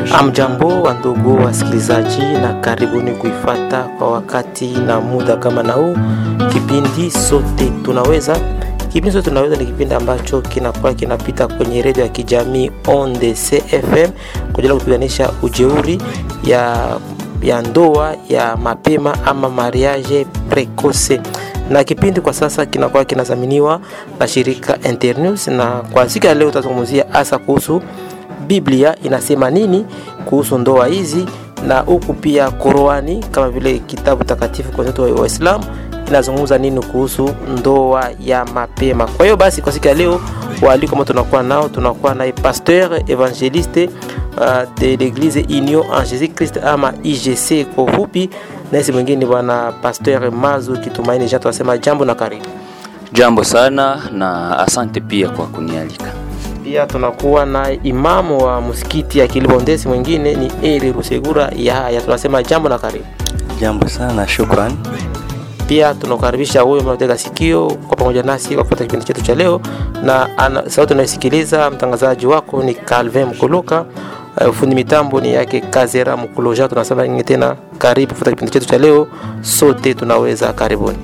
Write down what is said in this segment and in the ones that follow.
Amjambo wa ndugu wasikilizaji, na karibuni kuifata kwa wakati na muda kama na huu kipindi sote tunaweza. Kipindi sote tunaweza ni kipindi ambacho kinakuwa kinapita kwenye redio ya kijamii Onde CFM kwa ajili ya kupiganisha ujeuri ya, ya ndoa ya mapema ama mariage precoce na kipindi kwa sasa kinakuwa kinadhaminiwa na shirika Internews, na kwa siku ya leo tutazungumzia hasa kuhusu Biblia inasema nini kuhusu ndoa hizi, na huku pia Qurani kama vile kitabu takatifu kwa watu wa Waislamu inazungumza nini kuhusu ndoa ya mapema. Kwa hiyo basi, kwa siku ya leo waaliko ambao tunakuwa nao, tunakuwa naye pasteur evangeliste uh, de l'église Union en Jésus Christ ama IGC kwa ufupi, na isi mwingine bwana pasteur Mazu Kitumaini Jean. Tunasema jambo na karibu. Jambo sana na asante pia kwa kunialika. Pia tunakuwa na imamu wa msikiti ya Kilibondesi, mwingine ni Eri Rusegura ya haya. Tunasema jambo na karibu. Jambo sana, shukrani. Pia tunakaribisha huyo mnatega sikio kwa pamoja nasi kwa kufuata kipindi chetu cha leo, na ana, sauti unayosikiliza mtangazaji wako ni Calvin Mkoloka. Uh, fundi mitambo ni yake Kazera Mkuloja. Tunasema nyingine tena, karibu kufuata kipindi chetu cha leo, sote tunaweza. Karibuni.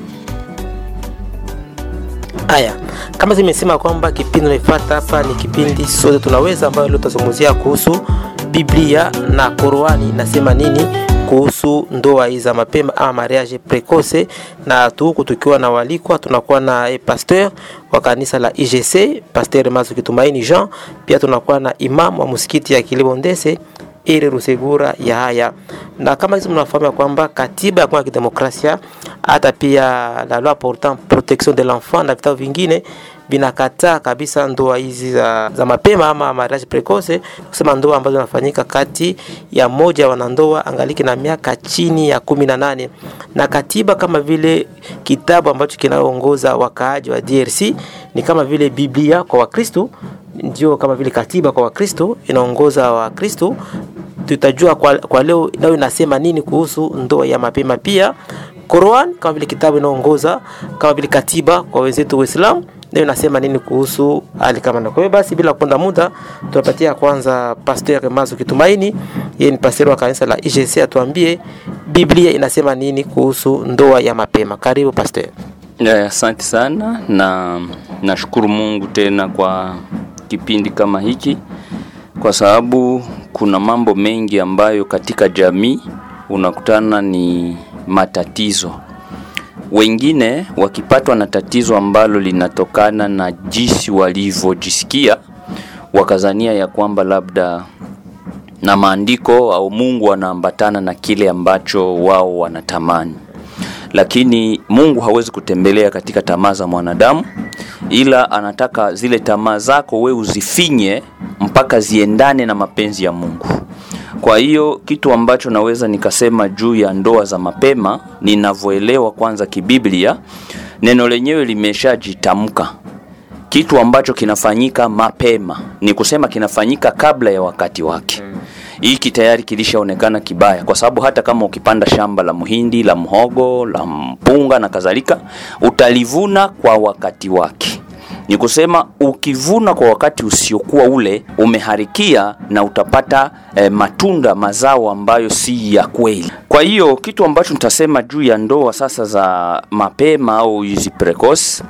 Haya, kama zimesema kwamba kipindi unaifata hapa ni kipindi sote tunaweza, ambayo leo tutazungumzia kuhusu Biblia na Qurani inasema nini kuhusu ndoa hizi za mapema ama mariage precoce, na tuku tukiwa na walikwa, tunakuwa na eh, pasteur wa kanisa la IGC Pasteur Mazu Kitumaini Jean, pia tunakuwa na imam wa msikiti ya Kilibondese Eri Rusegura ya haya, na kama hizo mnafahamu ya kwamba katiba ya Kongo ya kidemokrasia hata pia la loi portant protection de l'enfant na vitabu vingine vinakataa kabisa ndoa hizi za, za mapema ama mariage precoce, kusema ndoa ambazo zinafanyika kati ya moja ya wanandoa angaliki na miaka chini ya kumi na nane na katiba kama vile kitabu ambacho kinaongoza wakaaji wa DRC ni kama vile Biblia kwa Wakristo, ndio kama vile katiba kwa Wakristo inaongoza Wakristo. Tutajua kwa, kwa leo nayo inasema nini kuhusu ndoa ya mapema. Pia Quran kama vile kitabu inaongoza kama vile katiba kwa wenzetu Waislamu nayo inasema nini kuhusu hali kama na. Kwa hiyo basi, bila kuponda muda, tunapatia kwanza Pasteur Mazu Kitumaini, yeye ni pasteur wa kanisa la IGC, atuambie Biblia inasema nini kuhusu ndoa ya mapema. Karibu pasteur. Asante sana na nashukuru Mungu tena kwa kipindi kama hiki, kwa sababu kuna mambo mengi ambayo katika jamii unakutana ni matatizo wengine wakipatwa na tatizo ambalo linatokana na jinsi walivyojisikia, wakazania ya kwamba labda na maandiko au Mungu anaambatana na kile ambacho wao wanatamani, lakini Mungu hawezi kutembelea katika tamaa za mwanadamu, ila anataka zile tamaa zako we uzifinye mpaka ziendane na mapenzi ya Mungu. Kwa hiyo kitu ambacho naweza nikasema juu ya ndoa za mapema, ninavyoelewa kwanza kibiblia, neno lenyewe limeshajitamka. Kitu ambacho kinafanyika mapema ni kusema kinafanyika kabla ya wakati wake. Hiki tayari kilishaonekana kibaya, kwa sababu hata kama ukipanda shamba la muhindi, la mhogo, la mpunga na kadhalika, utalivuna kwa wakati wake ni kusema ukivuna kwa wakati usiokuwa ule umeharikia na utapata eh, matunda mazao ambayo si ya kweli. Kwa hiyo kitu ambacho nitasema juu ya ndoa sasa za mapema au hizi precoce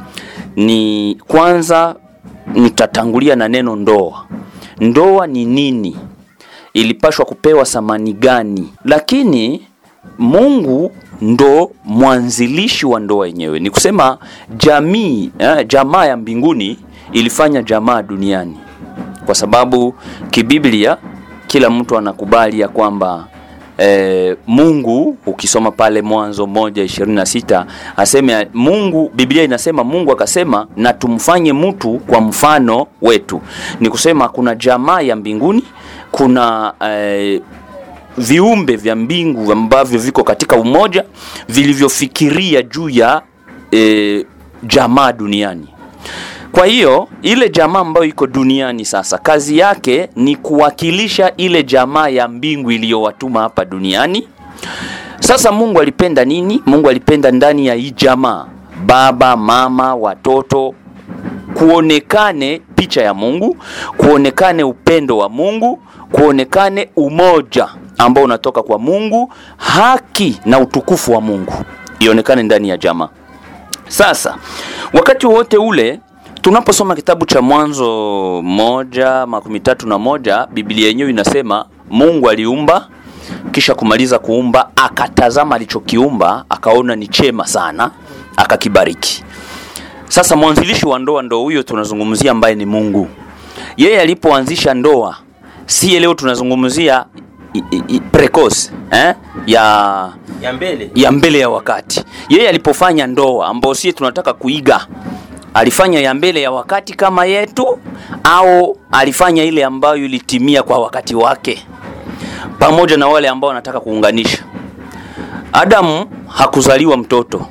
ni kwanza, nitatangulia na neno ndoa. Ndoa ni nini? Ilipashwa kupewa thamani gani? Lakini Mungu ndo mwanzilishi wa ndoa yenyewe. Ni kusema jamii eh, jamaa ya mbinguni ilifanya jamaa duniani, kwa sababu kibiblia kila mtu anakubali ya kwamba eh, Mungu ukisoma pale Mwanzo moja ishirini na sita aseme Mungu, Biblia inasema Mungu akasema na tumfanye mtu kwa mfano wetu. Ni kusema kuna jamaa ya mbinguni, kuna eh, viumbe vya mbingu ambavyo viko katika umoja vilivyofikiria juu ya e, jamaa duniani. Kwa hiyo ile jamaa ambayo iko duniani sasa, kazi yake ni kuwakilisha ile jamaa ya mbingu iliyowatuma hapa duniani. Sasa Mungu alipenda nini? Mungu alipenda ndani ya hii jamaa, baba, mama, watoto kuonekane picha ya Mungu, kuonekane upendo wa Mungu, kuonekane umoja ambao unatoka kwa Mungu, haki na utukufu wa Mungu ionekane ndani ya jamaa. Sasa wakati wote ule tunaposoma kitabu cha Mwanzo moja makumi tatu na moja Biblia yenyewe inasema Mungu aliumba, kisha kumaliza kuumba akatazama alichokiumba akaona ni chema sana, akakibariki. Sasa mwanzilishi wa ndoa ndo huyo tunazungumzia, ambaye ni Mungu. Yeye alipoanzisha ndoa, si leo tunazungumzia i- i- i- precoce eh? ya ya mbele ya mbele ya wakati. Yeye alipofanya ndoa ambao sie tunataka kuiga, alifanya ya mbele ya wakati kama yetu, au alifanya ile ambayo ilitimia kwa wakati wake, pamoja na wale ambao wanataka kuunganisha. Adamu hakuzaliwa mtoto,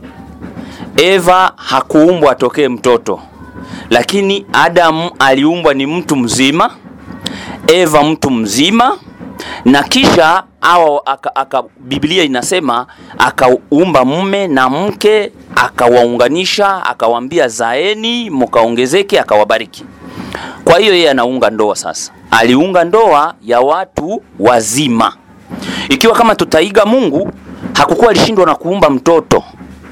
Eva hakuumbwa atokee mtoto, lakini Adamu aliumbwa ni mtu mzima, Eva mtu mzima na kisha awa, aka, aka, Biblia inasema akaumba mume na mke akawaunganisha, akawaambia zaeni mkaongezeke, akawabariki. Kwa hiyo yeye anaunga ndoa sasa, aliunga ndoa ya watu wazima. Ikiwa kama tutaiga Mungu, hakukuwa alishindwa na kuumba mtoto,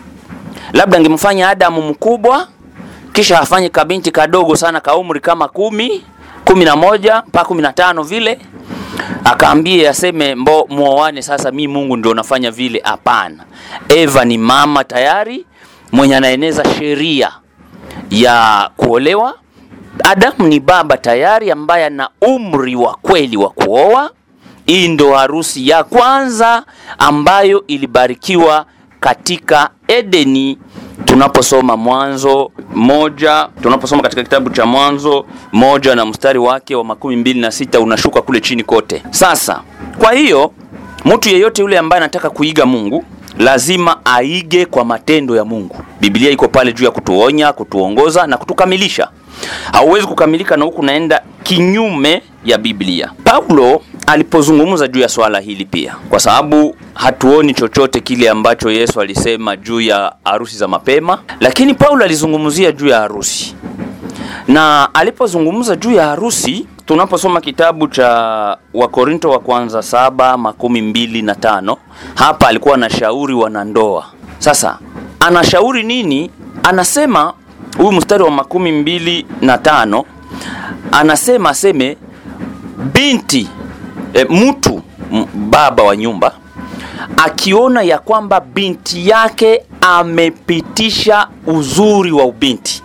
labda angemfanya Adamu mkubwa kisha afanye kabinti kadogo sana ka umri kama kumi kumi na moja mpaka kumi na tano vile akaambie aseme mbo muoane sasa, mi Mungu ndio nafanya vile. Hapana, Eva ni mama tayari mwenye anaeneza sheria ya kuolewa. Adamu ni baba tayari ambaye ana umri wa kweli wa kuoa. Hii ndo harusi ya kwanza ambayo ilibarikiwa katika Edeni tunaposoma Mwanzo moja, tunaposoma katika kitabu cha Mwanzo moja na mstari wake wa makumi mbili na sita unashuka kule chini kote. Sasa kwa hiyo mtu yeyote yule ambaye anataka kuiga Mungu lazima aige kwa matendo ya Mungu. Biblia iko pale juu ya kutuonya, kutuongoza na kutukamilisha. Hauwezi kukamilika na huku naenda kinyume ya Biblia. Paulo alipozungumza juu ya swala hili pia, kwa sababu hatuoni chochote kile ambacho Yesu alisema juu ya harusi za mapema, lakini Paulo alizungumzia juu ya harusi, na alipozungumza juu ya harusi, tunaposoma kitabu cha Wakorinto wa kwanza saba makumi mbili na tano hapa alikuwa anashauri wanandoa. Sasa anashauri nini? Anasema huyu mstari wa makumi mbili na tano anasema aseme binti e, mtu m- baba wa nyumba akiona ya kwamba binti yake amepitisha uzuri wa ubinti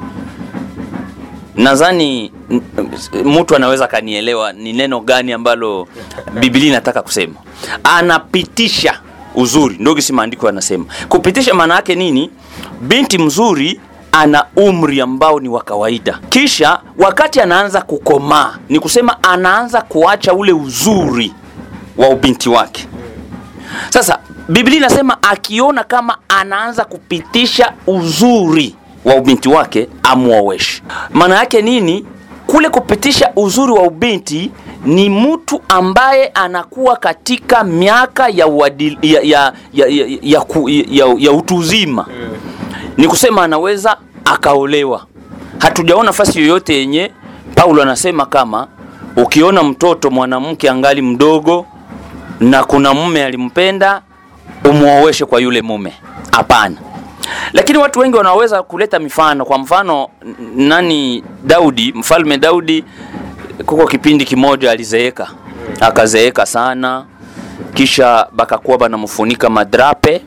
nadhani n- mtu anaweza akanielewa ni neno gani ambalo biblia inataka kusema anapitisha uzuri ndio kisi maandiko yanasema kupitisha maana yake nini binti mzuri ana umri ambao ni wa kawaida kisha wakati anaanza kukomaa ni kusema anaanza kuacha ule uzuri wa ubinti wake sasa biblia inasema akiona kama anaanza kupitisha uzuri wa ubinti wake amwoweshe maana yake nini kule kupitisha uzuri wa ubinti ni mtu ambaye anakuwa katika miaka ya, uadil, ya, ya, ya, ya, ya, ku- ya, ya utu uzima ni kusema anaweza akaolewa hatujaona nafasi yoyote yenye paulo anasema kama ukiona mtoto mwanamke angali mdogo na kuna mume alimpenda umuoweshe kwa yule mume hapana lakini watu wengi wanaweza kuleta mifano kwa mfano n- nani daudi mfalme daudi kuko kipindi kimoja alizeeka akazeeka sana kisha bakakuwa banamfunika madrape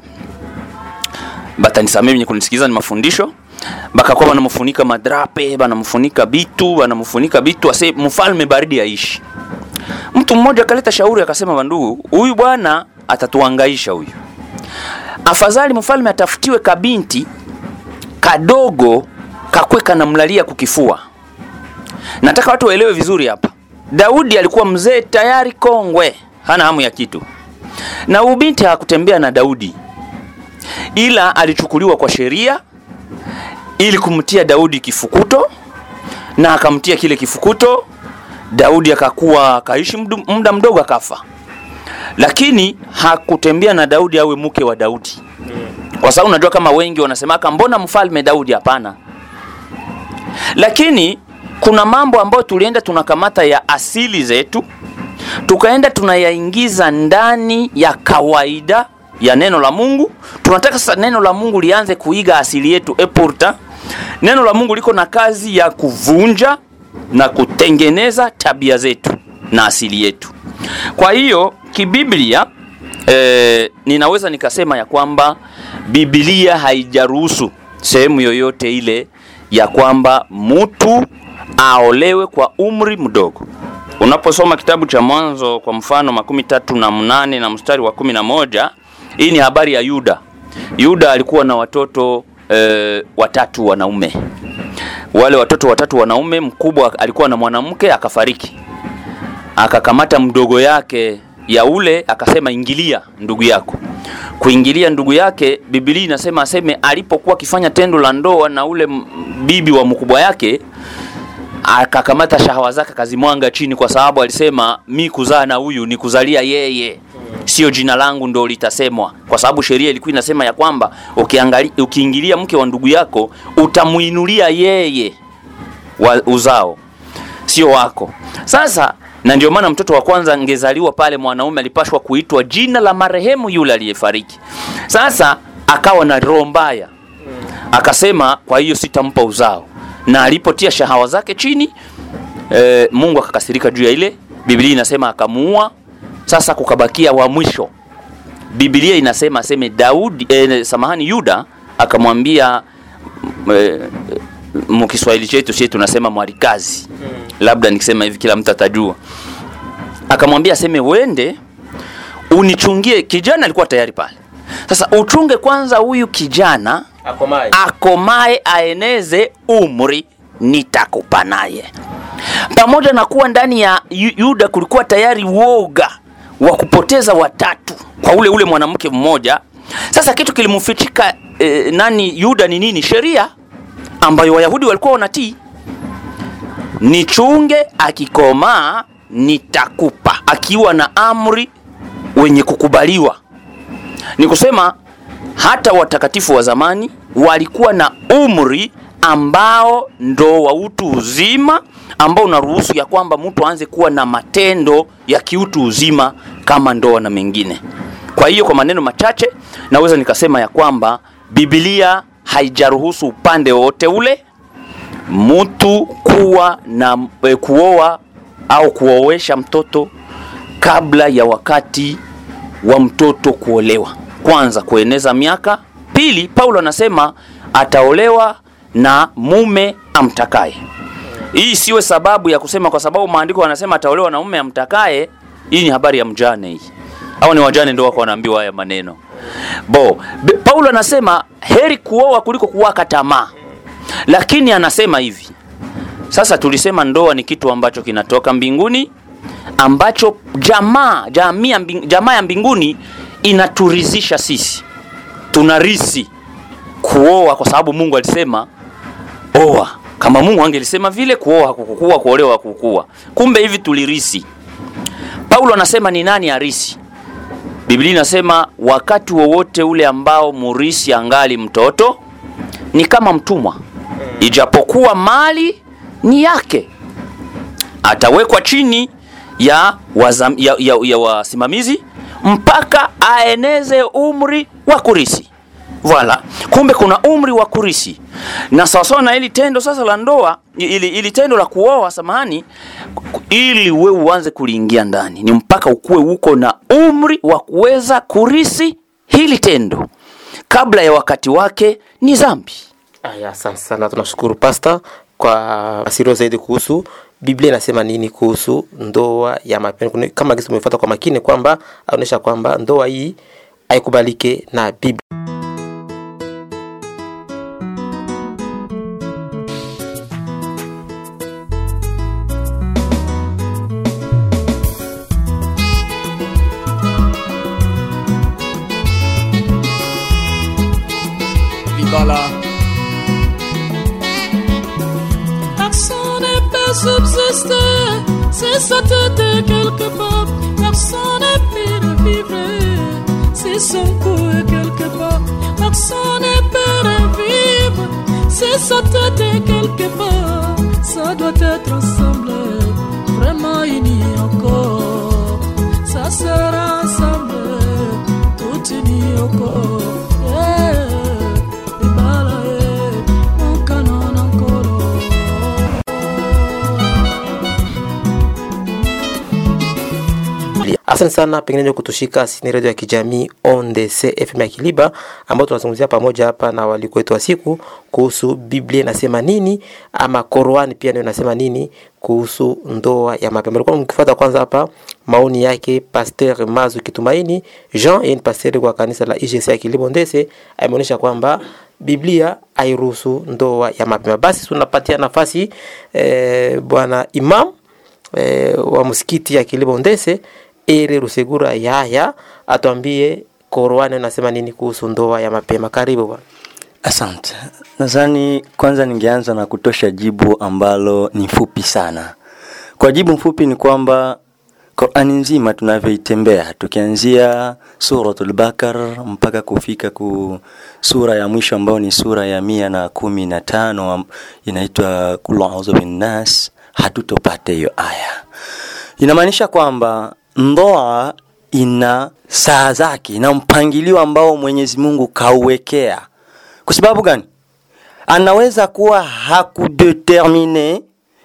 batanisamee wenye kunisikiza ni mafundisho bakakuwa banamfunika madrape banamfunika bitu banamfunika bitu ase mfalme baridi aishi mtu mmoja akaleta shauri akasema bandugu huyu bwana atatuangaisha huyu afadhali mfalme atafutiwe kabinti kadogo kakwe kanamlalia kukifua nataka watu waelewe vizuri hapa daudi alikuwa mzee tayari kongwe hana hamu ya kitu na huyu binti hakutembea na daudi ila alichukuliwa kwa sheria ili kumtia daudi kifukuto na akamtia kile kifukuto daudi akakuwa akaishi mdu- muda mdogo akafa lakini hakutembea na daudi awe mke wa daudi kwa sababu unajua kama wengi wanasemaka mbona mfalme daudi hapana lakini kuna mambo ambayo tulienda tunakamata ya asili zetu tukaenda tunayaingiza ndani ya kawaida ya neno la mungu tunataka sasa neno la mungu lianze kuiga asili yetu epurta neno la mungu liko na kazi ya kuvunja na kutengeneza tabia zetu na asili yetu kwa hiyo kibiblia eh, ninaweza nikasema ya kwamba biblia haijaruhusu sehemu yoyote ile ya kwamba mtu aolewe kwa umri mdogo unaposoma kitabu cha mwanzo kwa mfano makumi tatu na mnane na mstari wa kumi na moja hii ni habari ya yuda yuda alikuwa na watoto e, watatu wanaume wale watoto watatu wanaume mkubwa alikuwa na mwanamke akafariki akakamata mdogo yake ya ule akasema ingilia ndugu yako kuingilia ndugu yake bibilia inasema aseme alipokuwa akifanya tendo la ndoa na ule m- bibi wa mkubwa yake akakamata shahawa zake akazimwanga chini kwa sababu alisema mi kuzaa na huyu ni kuzalia yeye sio jina langu ndo litasemwa kwa sababu sheria ilikuwa inasema ya kwamba ukiangali, ukiingilia mke wa ndugu yako utamuinulia yeye wa uzao sio wako sasa na ndio maana mtoto wa kwanza angezaliwa pale mwanaume alipashwa kuitwa jina la marehemu yule aliyefariki sasa akawa na roho mbaya akasema kwa hiyo sitampa uzao na alipotia shahawa zake chini e, mungu akakasirika juu ya ile biblia inasema akamuua sasa kukabakia wa mwisho biblia inasema aseme daudi e, samahani yuda akamwambia e, mkiswahili chetu sie tunasema mwarikazi labda nikisema hivi kila mtu atajua akamwambia aseme wende unichungie kijana alikuwa tayari pale sasa uchunge kwanza huyu kijana akomaye akomae aeneze umri nitakupa naye pamoja na kuwa ndani ya Yu- yuda kulikuwa tayari woga wa kupoteza watatu kwa ule ule mwanamke mmoja sasa kitu kilimfichika eh, nani yuda ni nini sheria ambayo wayahudi walikuwa wanatii nichunge akikomaa nitakupa akiwa na amri wenye kukubaliwa ni kusema hata watakatifu wa zamani walikuwa na umri ambao ndo wa utu uzima ambao unaruhusu ya kwamba mtu aanze kuwa na matendo ya kiutu uzima kama ndoa na mengine kwa hiyo kwa maneno machache naweza nikasema ya kwamba bibilia haijaruhusu upande wowote ule mtu kuwa na e, kuoa au kuoesha mtoto kabla ya wakati wa mtoto kuolewa kwanza kueneza miaka pili paulo anasema ataolewa na mume amtakaye hii siwe sababu ya kusema kwa sababu maandiko yanasema ataolewa na mume amtakaye hii ni habari ya mjane hii au ni wajane ndo wako wanaambiwa haya maneno bo Be, paulo anasema heri kuoa kuliko kuwaka tamaa lakini anasema hivi sasa tulisema ndoa ni kitu ambacho kinatoka mbinguni ambacho jamaa jamii ya mbing, jamaa ya mbinguni inaturizisha sisi tunarisi kuoa kwa sababu mungu alisema oa kama mungu angelisema vile kuoa hakukukua kuolewa hakukua kumbe hivi tulirisi paulo anasema ni nani arisi biblia inasema wakati wowote ule ambao murisi angali mtoto ni kama mtumwa ijapokuwa mali ni yake atawekwa chini ya, wazam, ya, ya, ya wasimamizi mpaka aeneze umri wa kurisi Voilà. Kumbe kuna umri wa kurisi, na sawasawa na ili tendo sasa la ndoa, ili, ili tendo la kuoa, samahani, ili we uanze kuliingia ndani, ni mpaka ukuwe uko na umri wa kuweza kurisi hili tendo. Kabla ya wakati wake ni dhambi. Aya, asante sana, tunashukuru pasta kwa asirio zaidi kuhusu Biblia inasema nini kuhusu ndoa ya mapendo. Kuna- Kama kisi tumefuata kwa makini kwamba aonyesha kwamba ndoa hii haikubalike na Biblia. Libala. Personne ne peut subsister si sa tête est quelque part. Personne ne peut vivre si son cou est quelque part. Personne ne peut vivre si ça t'était quelque part, ça doit être ensemble, vraiment unis encore. Ça sera ensemble, tout unis encore. Yeah. Et bala, eh, mon canon encore. Asante sana pengine kutushika sini redio ya kijamii ONDC FM ya Kiliba, ambao tunazungumzia pamoja hapa na waliko wetu wa siku kuhusu Biblia inasema nini, ama Qur'ani pia nayo inasema nini kuhusu ndoa ya mapema. Alikuwa mkifuata kwanza hapa maoni yake Pasteur Mazu Kitumaini Jean, yeye ni pasteur kwa kanisa la IGC ya Kiliba Ndese, ameonyesha kwamba Biblia hairuhusu ndoa ya mapema. Basi tunapatia nafasi eh, bwana Imam eh, wa msikiti ya Kilibo Ndese Ere Rusegura Yaya atuambie Qur'ani inasema nini kuhusu ndoa ya mapema. Karibu bwana. Asante. Nadhani kwanza ningeanza na kutosha jibu ambalo ni fupi sana. Kwa jibu mfupi ni kwamba Qur'ani nzima tunavyoitembea tukianzia suratul Bakar mpaka kufika ku sura ya mwisho ambayo ni sura ya mia na kumi na tano am- inaitwa Qul a'udhu binnas, hatutopata hiyo aya. Inamaanisha kwamba ndoa ina saa zake, ina mpangilio ambao Mwenyezi Mungu kauwekea. Kwa sababu gani? Anaweza kuwa hakudetermine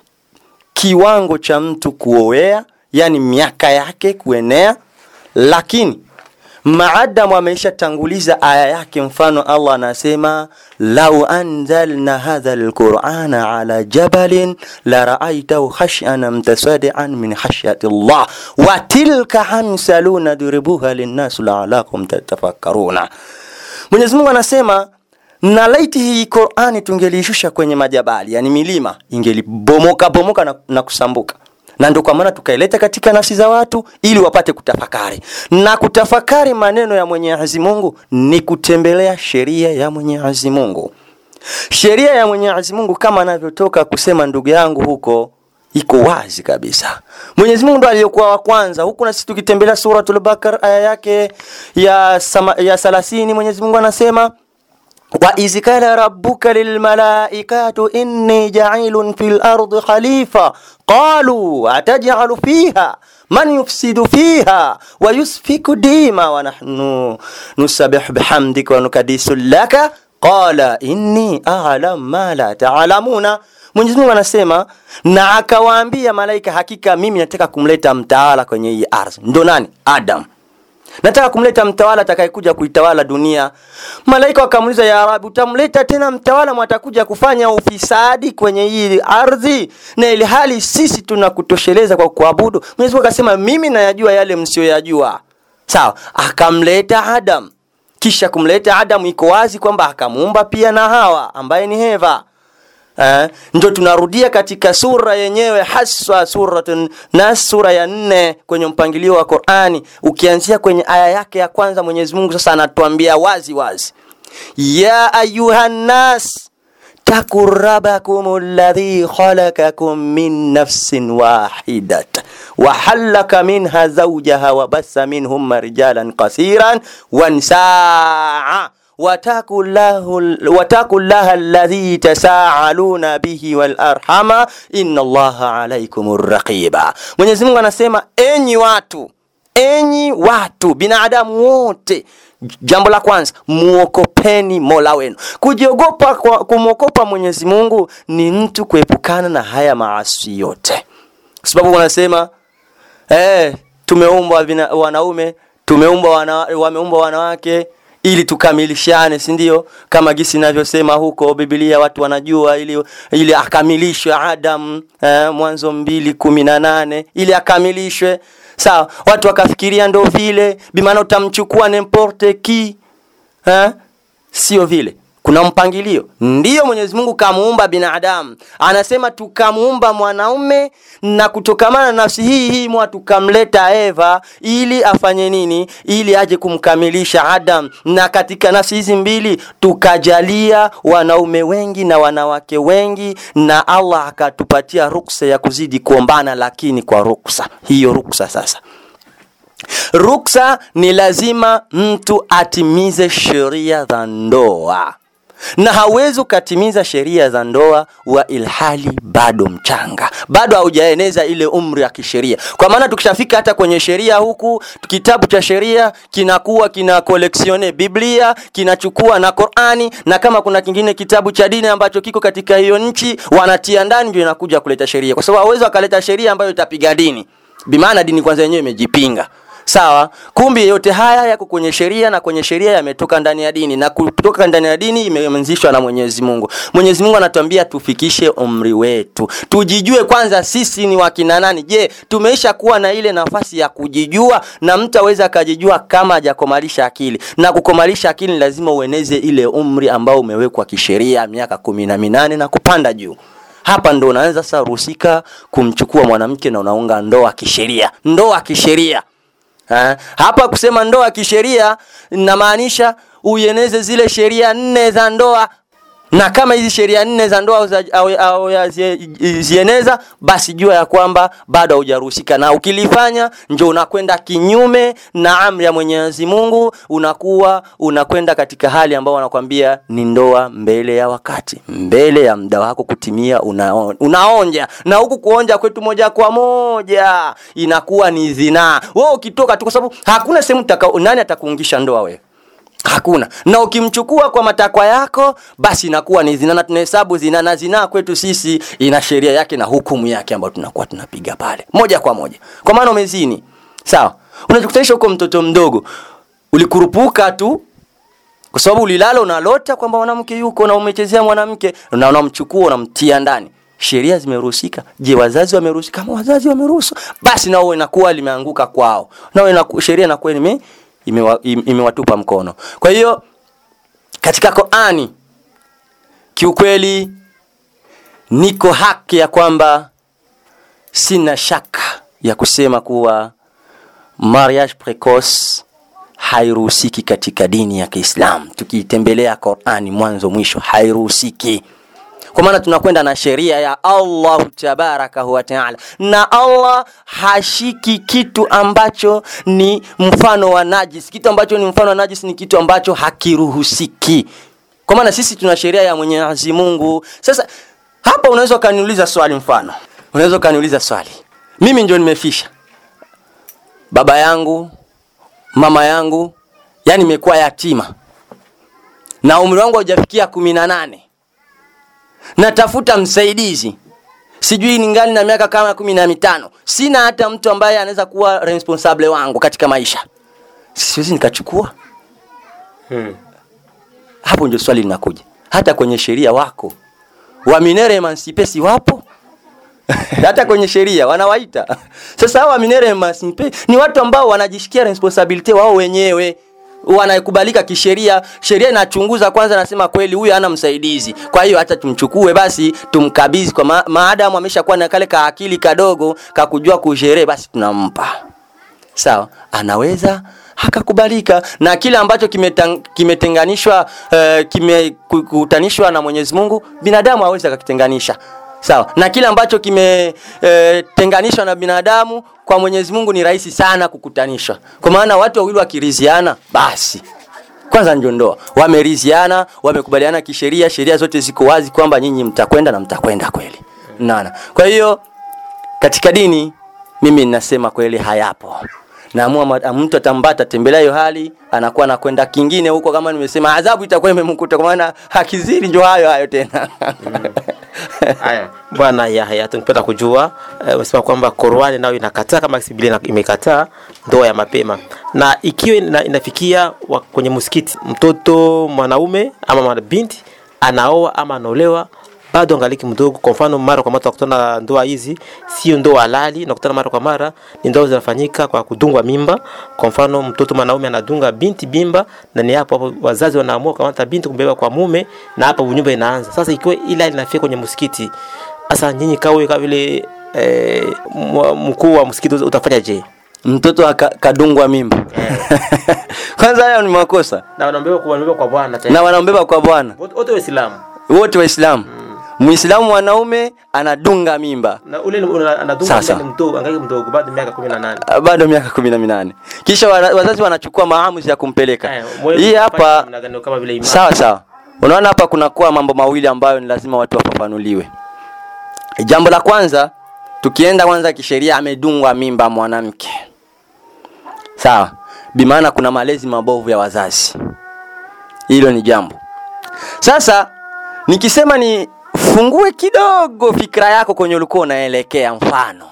kiwango cha mtu kuoea, yani miaka yake kuenea, lakini maadamu ameishatanguliza aya yake, mfano Allah anasema lau anzalna hadha alqur'ana ala jabalin la ra'aytahu khash'an mtasadian min khashyati Allah wa tilka amsalu nadribuha linnas la'alakum tatafakkaruna. Mwenyezi Mungu anasema na laiti hii Qur'ani tungeliishusha kwenye majabali, yani milima, ingelibomoka bomoka na, na kusambuka na ndio kwa maana tukaileta katika nafsi za watu ili wapate kutafakari na kutafakari maneno ya Mwenyezi Mungu ni kutembelea sheria ya Mwenyezi Mungu. Sheria ya Mwenyezi Mungu kama anavyotoka kusema ndugu yangu huko iko wazi kabisa. Mwenyezi Mungu ndo aliyokuwa wa kwanza. Huku na sisi tukitembelea suratul Bakar aya yake ya sama, ya 30 Mwenyezi Mungu anasema وإذ قال ربك للملائكة إني جعيل في الأرض خليفة قالوا أتجعل فيها من يفسد فيها ويسفك الدماء ونحن نسبح بحمدك ونكدس لك قال إني أعلم ما لا تعلمون Mwenyezi Mungu anasema na akawaambia malaika, hakika mimi nataka kumleta mtawala kwenye hii ardhi. Ndo nani? Adam nataka kumleta mtawala atakayekuja kuitawala dunia. Malaika wakamuuliza, ya Rabi, utamleta tena mtawala mwatakuja kufanya ufisadi kwenye hii ardhi, na ili hali sisi tunakutosheleza kwa kuabudu? Mwenyezi Mungu akasema, mimi nayajua yale msiyoyajua. Sawa, akamleta Adam. Kisha kumleta Adam, iko wazi kwamba akamuumba pia na Hawa ambaye ni Heva. Eh, ndo tunarudia katika sura yenyewe haswa suratun Nas sura ya nne kwenye mpangilio wa Qur'ani, ukianzia kwenye aya yake ya kwanza, Mwenyezi Mungu sasa anatuambia wazi wazi, ya ayuhan nas taku rabbakum alladhi khalaqakum min nafsin wahidat wa halaka minha zawjaha wa bassa minhum rijalan kasiran wa nisaa واتقوا الله واتقوا الله الذي تساءلون به والارحام ان الله عليكم الرقيب Mwenyezi Mungu anasema enyi watu enyi watu binadamu wote jambo la kwanza muokopeni mola wenu kujiogopa kwa- kumwogopa mwenyezi mungu ni mtu kuepukana na haya maasi yote kwa sababu wanasema eh, tumeumbwa vina- wanaume tumeumbwa wana, wameumbwa wanawake ili tukamilishane si ndio kama gisi inavyosema huko biblia watu wanajua ili, ili akamilishwe adam eh, mwanzo mbili kumi na nane ili akamilishwe sawa watu wakafikiria ndo vile bimaana utamchukua nemporte ki eh? sio vile kuna mpangilio ndiyo mwenyezi mungu kamuumba binadamu anasema tukamuumba mwanaume na kutokamana na nafsi hii hii mwa tukamleta eva ili afanye nini ili aje kumkamilisha adam na katika nafsi hizi mbili tukajalia wanaume wengi na wanawake wengi na allah akatupatia ruksa ya kuzidi kuombana lakini kwa ruksa hiyo ruksa sasa ruksa ni lazima mtu atimize sheria za ndoa na hauwezi ukatimiza sheria za ndoa wa ilhali bado mchanga bado haujaeneza ile umri ya kisheria kwa maana tukishafika hata kwenye sheria huku kitabu cha sheria kinakuwa kina koleksione biblia kinachukua na qurani na kama kuna kingine kitabu cha dini ambacho kiko katika hiyo nchi wanatia ndani ndio inakuja kuleta sheria kwa sababu hawezi wakaleta sheria ambayo itapiga dini bimaana dini kwanza yenyewe imejipinga sawa kumbi yote haya yako kwenye sheria na kwenye sheria yametoka ndani ya dini na kutoka ndani ya dini imeanzishwa na mwenyezi mungu mwenyezi mungu anatuambia tufikishe umri wetu tujijue kwanza sisi ni wakina nani je tumeisha kuwa na ile nafasi ya kujijua na mtu aweza akajijua kama hajakomalisha akili na kukomalisha akili ni lazima ueneze ile umri ambao umewekwa kisheria miaka kumi na minane na kupanda juu hapa ndo unaanza sasa ruhusika kumchukua mwanamke na unaunga ndoa kisheria ndoa kisheria Ha? hapa kusema ndoa kisheria inamaanisha uieneze zile sheria nne za ndoa na kama hizi sheria nne za ndoa zieneza basi jua ya kwamba bado haujaruhusika na ukilifanya njo unakwenda kinyume na amri ya mwenyezi mungu unakuwa unakwenda katika hali ambao wanakwambia ni ndoa mbele ya wakati mbele ya muda wako kutimia unaon, unaonja na huku kuonja kwetu moja kwa moja inakuwa ni zinaa wewe ukitoka tu kwa sababu hakuna sehemu nani atakuungisha ndoa wewe hakuna na ukimchukua kwa matakwa yako basi inakuwa ni zina na tunahesabu zina na zinaa kwetu sisi ina sheria yake na hukumu yake ambayo tunakuwa tunapiga pale moja kwa moja kwa maana umezini sawa unajikutanisha huko mtoto mdogo ulikurupuka tu kwa sababu ulilala unalota kwamba mwanamke yuko na umechezea mwanamke na unamchukua unamtia ndani sheria zimeruhusika je wazazi wameruhusika kama wazazi wameruhusu basi nao inakuwa limeanguka kwao nao sheria inakuwa ime imewatupa ime mkono kwa hiyo katika qurani kiukweli niko haki ya kwamba sina shaka ya kusema kuwa mariage precoce hairuhusiki katika dini ya kiislam tukiitembelea qurani mwanzo mwisho hairuhusiki kwa maana tunakwenda na sheria ya allahu tabarakahu wataala na allah hashiki kitu ambacho ni mfano wa najis kitu ambacho ni mfano wa najis ni kitu ambacho hakiruhusiki kwa maana sisi tuna sheria ya mwenyezi mungu sasa hapa unaweza ukaniuliza swali mfano unaweza ukaniuliza swali mimi ndio nimefisha baba yangu mama yangu yani imekuwa yatima na umri wangu haujafikia kumi na nane natafuta msaidizi sijui ningali na miaka kama kumi na mitano sina hata mtu ambaye anaweza kuwa responsable wangu katika maisha siwezi nikachukua hmm. hapo ndio swali linakuja hata kwenye sheria wako waminere emancipe si wapo hata kwenye sheria wanawaita sasa hawa waminere emancipe ni watu ambao wanajishikia responsibility wao wenyewe wanakubalika kisheria sheria inachunguza kwanza nasema kweli huyu hana msaidizi kwa hiyo hata tumchukue basi tumkabidhi kwa ma maadamu ameshakuwa na kale ka akili kadogo kakujua kusherehe basi tunampa sawa anaweza hakakubalika na kile ambacho kimetenganishwa uh, kimekutanishwa na mwenyezi mungu binadamu hawezi akakitenganisha sawa na kile ambacho kimetenganishwa e, na binadamu kwa mwenyezi mungu ni rahisi sana kukutanishwa kwa maana watu wawili wakiriziana basi kwanza ndio ndoa wameriziana wamekubaliana kisheria sheria zote ziko wazi kwamba nyinyi mtakwenda na mtakwenda kweli nana kwa hiyo katika dini mimi ninasema kweli hayapo naamua mtu atambata tembelea hiyo hali anakuwa anakwenda kingine huko kama nimesema adhabu itakuwa imemkuta kwa maana hakiziri ndio hayo hayo tena haya bwana yahya tungependa kujua umesema uh, kwamba Qur'ani nayo inakataa kama Biblia imekataa ndoa ya mapema na ikiwa ina, inafikia wa, kwenye msikiti mtoto mwanaume ama binti anaoa ama anaolewa bado angaliki mdogo kwa mfano mara kwa mara tunakutana ndoa hizi sio ndoa halali nakutana mara kwa mara ni ndoa zinafanyika kwa kudungwa mimba kwa mfano mtoto mwanaume anadunga binti mimba na ni hapo hapo wazazi wanaamua kamata binti kumbeba kwa mume na hapo nyumba inaanza sasa ikiwa ila inafika kwenye msikiti sasa nyinyi kawe kama vile eh, mkuu wa msikiti utafanya je mtoto akadungwa mimba kwanza hayo ni makosa na wanaombeba kwa kwa bwana na wanaombeba kwa bwana wote waislamu wote waislamu Muislamu mwanaume anadunga mimba. Na ule anadunga mimba mdogo, angalia mdogo bado miaka 18. Bado miaka 18. Kisha wazazi wanachukua maamuzi ya kumpeleka. Hii hapa sawa sawa. unaona hapa kunakuwa mambo mawili ambayo ni lazima watu wafafanuliwe jambo la kwanza tukienda kwanza kisheria amedungwa mimba mwanamke sawa bimaana kuna malezi mabovu ya wazazi hilo ni jambo sasa nikisema ni fungue kidogo fikra yako kwenye ulikuwa unaelekea mfano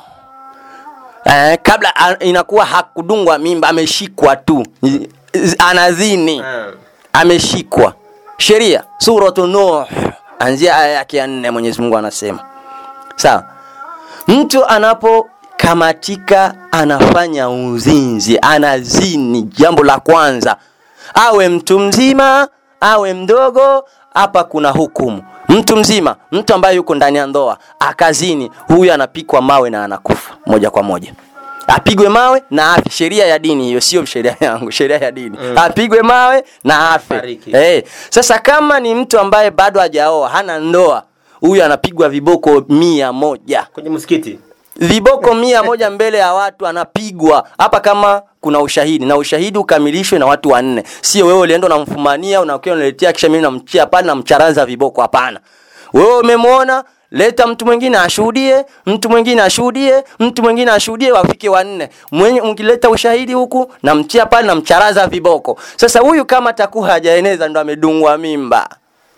eh, kabla a- inakuwa hakudungwa mimba ameshikwa tu I- i- anazini ameshikwa sheria suratu nuh anzia aya yake ya nne mwenyezi mungu anasema sawa mtu anapokamatika anafanya uzinzi anazini jambo la kwanza awe mtu mzima awe mdogo hapa kuna hukumu mtu mzima mtu ambaye yuko ndani ya ndoa akazini huyu anapikwa mawe na anakufa moja kwa moja apigwe mawe na afe sheria ya dini hiyo sio sheria yangu sheria ya dini mm. apigwe mawe na afe Fariki. hey. sasa kama ni mtu ambaye bado hajaoa hana ndoa huyu anapigwa viboko mia moja kwenye msikiti viboko mia moja mbele ya watu anapigwa hapa kama kuna ushahidi na ushahidi ukamilishwe na watu wanne sio wewe ulienda unamfumania unakuwa unaletea kisha mimi namchia pale namcharaza viboko hapana wewe umemwona leta mtu mwingine ashuhudie mtu mwingine ashuhudie mtu mwingine ashuhudie wafike wanne mwenye mkileta ushahidi huku namchia pale namcharaza viboko sasa huyu kama takuwa hajaeneza ndo amedungwa mimba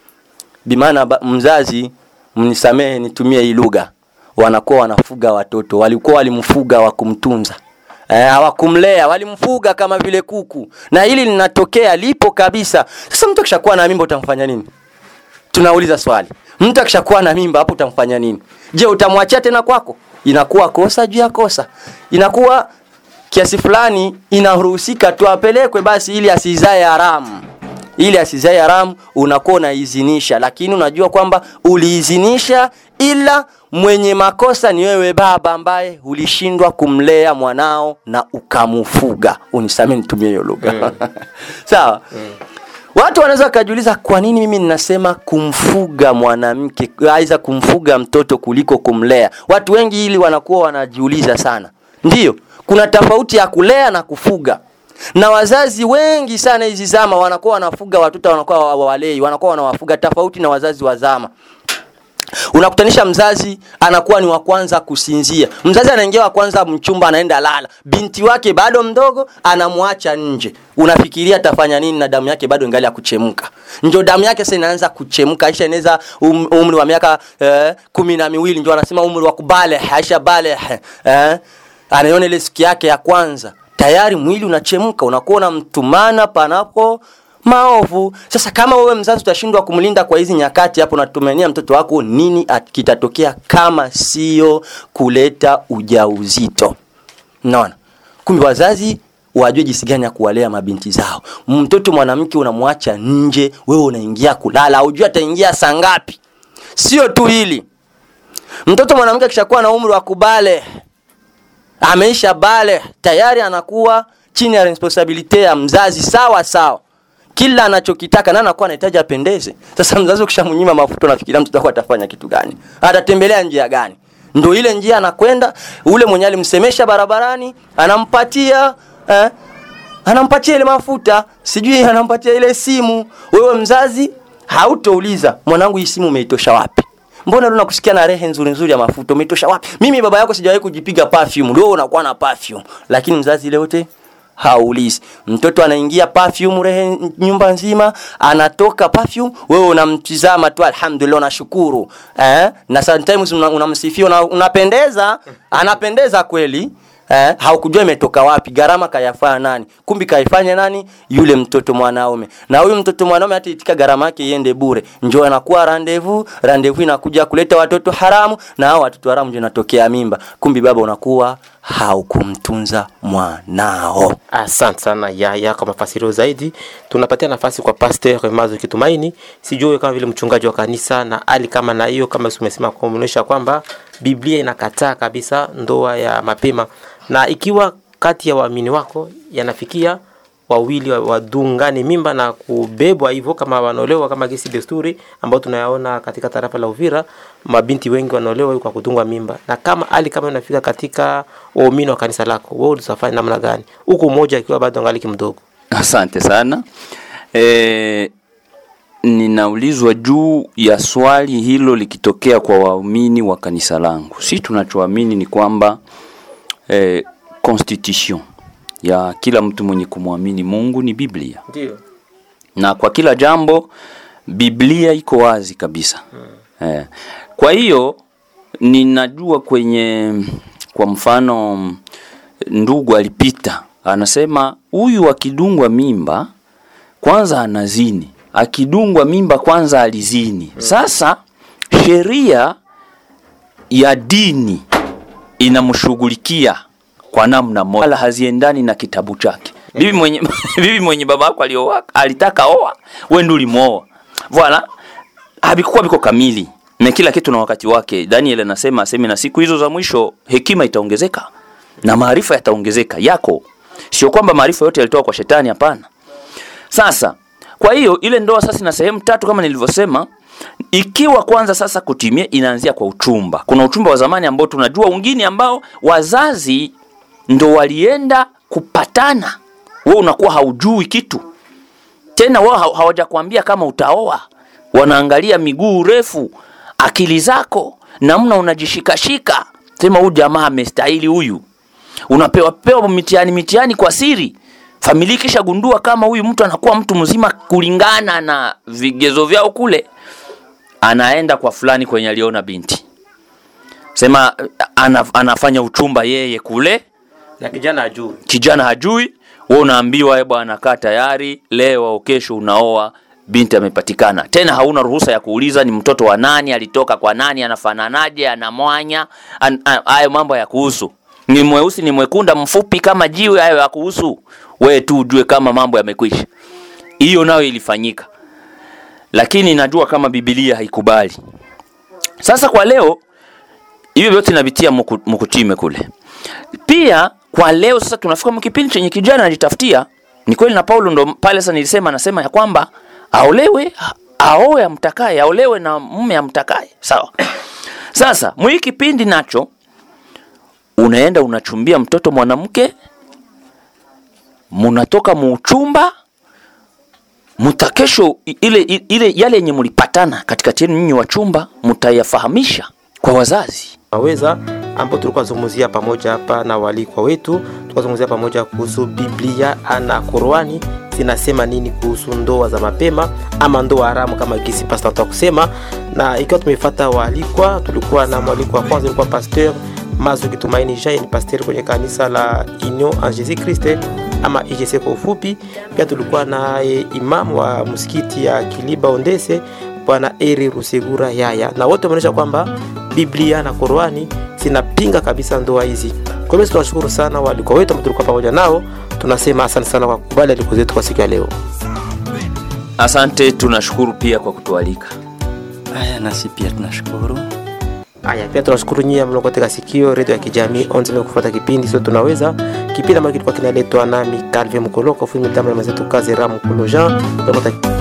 bimaana ba- mzazi mnisamehe nitumie hii lugha wanakuwa wanafuga watoto walikuwa walimfuga wa kumtunza Eh, hawakumlea walimfuga kama vile kuku na hili linatokea lipo kabisa sasa mtu akishakuwa na mimba utamfanya nini tunauliza swali mtu akishakuwa na mimba hapo utamfanya nini je utamwachia tena kwako inakuwa kosa juu ya kosa inakuwa kiasi fulani inaruhusika tu apelekwe basi ili asizae haramu ili asizae haramu unakuwa unaizinisha lakini unajua kwamba uliizinisha ila mwenye makosa ni wewe baba ambaye ulishindwa kumlea mwanao na ukamufuga unisamee nitumie hiyo lugha mm. sawa mm. watu wanaweza wakajiuliza kwa nini mimi ninasema kumfuga mwanamke aidha kumfuga mtoto kuliko kumlea watu wengi hili wanakuwa wanajiuliza sana ndiyo kuna tofauti ya kulea na kufuga na wazazi wengi sana hizi zama wanakuwa wanafuga watoto wanakuwa hawawalei wanakuwa wanawafuga tofauti na wazazi wa zama unakutanisha mzazi anakuwa ni wa kwanza kusinzia mzazi anaingia wa kwanza mchumba anaenda lala binti wake bado mdogo anamwacha nje unafikiria atafanya nini na damu yake bado ingali ya kuchemka njo damu yake sasa inaanza kuchemka aisha inaweza um, umri wa miaka eh, kumi na miwili njo anasema umri wa kubaleh aisha baleh eh, anaiona ile siku yake ya kwanza tayari mwili unachemka unakuwa unamtumana panapo maovu sasa kama wewe mzazi utashindwa kumlinda kwa hizi nyakati hapo natumania mtoto wako nini at- kitatokea kama sio kuleta ujauzito naona kumbe wazazi wajue jinsi gani ya kuwalea mabinti zao mtoto mwanamke unamwacha nje wewe unaingia kulala aujui ataingia saa ngapi sio tu hili mtoto mwanamke akishakuwa na umri wa kubale ameisha bale tayari anakuwa chini ya responsibility ya mzazi sawa sawa kila anachokitaka na anakuwa anahitaji apendeze sasa mzazi ukishamnyima mafuta unafikiria mtoto wako atafanya kitu gani atatembelea njia gani ndo ile njia anakwenda ule mwenye alimsemesha barabarani anampatia eh, anampatia ile mafuta sijui anampatia ile simu wewe mzazi hautouliza mwanangu hii simu umeitosha wapi mbona leo nakusikia na rehe nzuri nzuri ya mafuta umetosha wapi mimi baba yako sijawahi kujipiga perfume leo unakuwa na perfume lakini mzazi ile yote haulizi mtoto anaingia perfume rehe nyumba nzima anatoka perfume wewe unamtizama tu alhamdulillah unashukuru eh? na sometimes una- unamsifia una, unapendeza anapendeza kweli eh, haukujua imetoka wapi gharama kayafanya nani kumbi kaifanya nani yule mtoto mwanaume na huyu mtoto mwanaume hata itika gharama yake iende bure njo anakuwa randevu randevu inakuja kuleta watoto haramu na hao watoto haramu ndio inatokea mimba kumbi baba unakuwa haukumtunza mwanao asante sana yaya kwa mafasirio zaidi tunapatia nafasi kwa pastor mazo kitumaini sijui kama vile mchungaji wa kanisa na hali kama na hiyo kama umesema kuonyesha kwamba biblia inakataa kabisa ndoa ya mapema na ikiwa kati ya waamini wako yanafikia wawili wa- wadungane mimba na kubebwa hivyo kama wanaolewa kama gesi desturi ambao tunayaona katika tarafa la Uvira, mabinti wengi wanaolewa kwa kudungwa mimba. Na kama hali kama inafika katika waumini wa kanisa lako, wewe utafanya namna gani, huku mmoja akiwa bado angaliki mdogo? Asante sana. E, ninaulizwa juu ya swali hilo likitokea kwa waumini wa kanisa langu. Si tunachoamini ni kwamba eh, constitution ya kila mtu mwenye kumwamini Mungu ni Biblia, ndio na kwa kila jambo Biblia iko wazi kabisa eh. Kwa hiyo ninajua kwenye, kwa mfano, ndugu alipita anasema huyu akidungwa mimba kwanza anazini, akidungwa mimba kwanza alizini. Sasa sheria ya dini inamshughulikia kwa namna moja, wala haziendani na kitabu chake. Bibi mwenye, bibi mwenye baba yako alioa alitaka oa, wewe ndio ulimwoa. Voilà, havikuwa biko kamili na kila kitu na wakati wake. Daniel anasema aseme, na siku hizo za mwisho hekima itaongezeka na maarifa yataongezeka yako. Sio kwamba maarifa yote yalitoka kwa shetani, hapana. Sasa kwa hiyo ile ndoa sasa ina sehemu tatu kama nilivyosema. Ikiwa kwanza sasa kutimia, inaanzia kwa uchumba. Kuna uchumba wa zamani ambao tunajua, wengine ambao wazazi ndo walienda kupatana, wewe unakuwa haujui kitu tena, wao haw- hawajakwambia kama utaoa. Wanaangalia miguu refu, akili zako, namna unajishikashika, sema huyu jamaa amestahili huyu unapewa pewa mitihani mitihani kwa siri. Familia kisha gundua kama huyu mtu anakuwa mtu mzima kulingana na vigezo vyao kule, anaenda kwa fulani kwenye aliona binti, sema ana, anafanya uchumba yeye kule, na kijana ajui kijana hajui, wewe unaambiwa eh, bwana kaa tayari, leo au kesho unaoa binti amepatikana. Tena hauna ruhusa ya kuuliza ni mtoto wa nani, alitoka kwa nani, anafananaje, ana mwanya, an- a- hayo mambo ya kuhusu ni mweusi ni mwekunda mfupi kama jiwe, hayo ya kuhusu wewe tu ujue kama mambo yamekwisha. Hiyo nayo ilifanyika, lakini najua kama Biblia haikubali. Sasa kwa leo hivyo vyote inavitia muku, mukutime kule. Pia kwa leo sasa tunafika mkipindi chenye kijana anajitafutia. Ni kweli na Paulo ndo pale sasa nilisema, anasema ya kwamba aolewe, a- aoe amtakaye, aolewe na mume amtakaye, sawa. Sasa mwii kipindi nacho unaenda unachumbia mtoto mwanamke, munatoka muuchumba mutakesho ile, ile yale yenye mulipatana katikati yenu nyinyi wachumba mutayafahamisha kwa wazazi. waweza ambao tulikuwa zungumzia pamoja hapa na walikwa wetu, tulikuwa zungumzia pamoja kuhusu Biblia na Qurani zinasema nini kuhusu ndoa za mapema ama ndoa haramu kama gisi pastor anataka kusema. Na ikiwa tumefuata waalikwa, tulikuwa na mwalikwa wa kwanza ilikuwa pasteur Mazuki Tumaini Jai, ni pasteur kwenye kanisa la Union en Jesus Christ ama IGC kwa ufupi. Pia tulikuwa na e, imam wa msikiti ya Kiliba Ondese bwana Eri Rusegura Yaya, na wote wameonyesha kwamba Biblia na Qurani zinapinga kabisa ndoa hizi. Kwa hivyo tunashukuru sana walikuwa wetu ambao tulikuwa pamoja nao, tunasema asante sana kwa kukubali aliko zetu kwa siku ya leo. Asante, tunashukuru pia kwa kutualika. Haya, nasi pia tunashukuru. Haya, pia tunashukuru nyie mlio katika sikio redio ya kijamii onzime kufuata kipindi sio tunaweza kipindi ambacho kilikuwa kinaletwa nami Calvin Mkoloko, fundi mitambo ya mazetu kazi Ramu Kulo Jean. Tunapata